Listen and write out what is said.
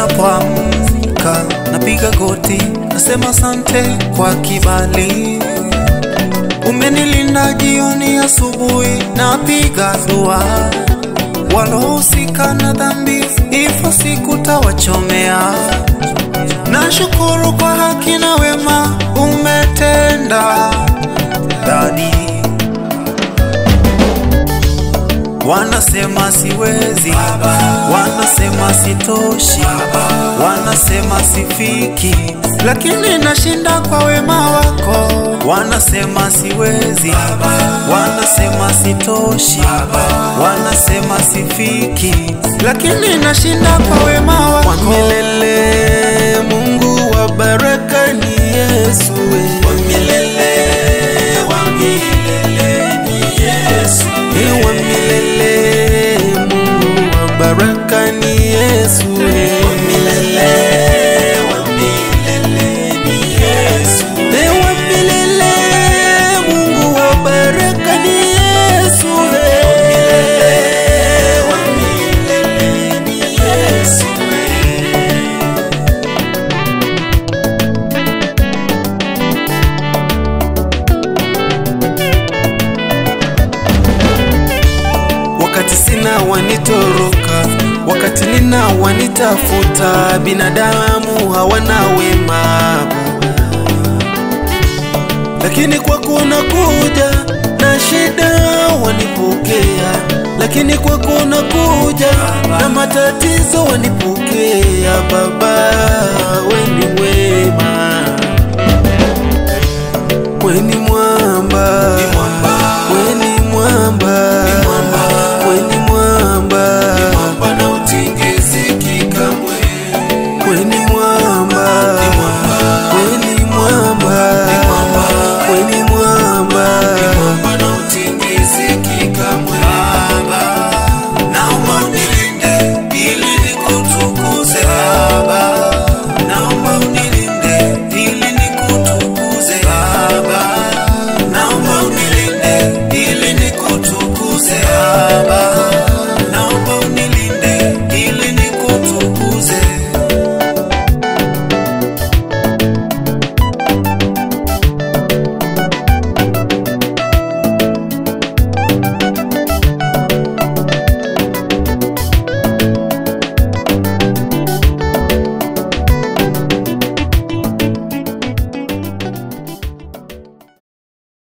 ninapoamka napiga goti, nasema asante kwa kibali. Umenilinda jioni, asubuhi napiga dua. Walohusika na dhambi, hivyo sikutawachomea. Nashukuru kwa haki na wema umetenda dadi. Wanasema siwezi, wanasema sitoshi, wanasema sifiki, lakini nashinda kwa wema wako. Wanasema siwezi, wanasema sitoshi, wanasema sifiki, lakini nashinda kwa wema wako. Wa milele, Mungu wa baraka ni Yesu. we. Wa milele, wa milele ni Yesu. Ni wa milele, Mungu wa baraka ni Yesu. we. Wa milele, wa milele ni Yesu. Ni wa milele, Mungu wa baraka ni Yesu. we. Wa milele ni Yesu. Wakati sina wanitoroka, wakati nina wanitafuta, binadamu hawana wema, lakini kwako nakuja na shida wanipokea, lakini kwako nakuja na matatizo wanipokea. Baba, we ni wema, we ni mwamba,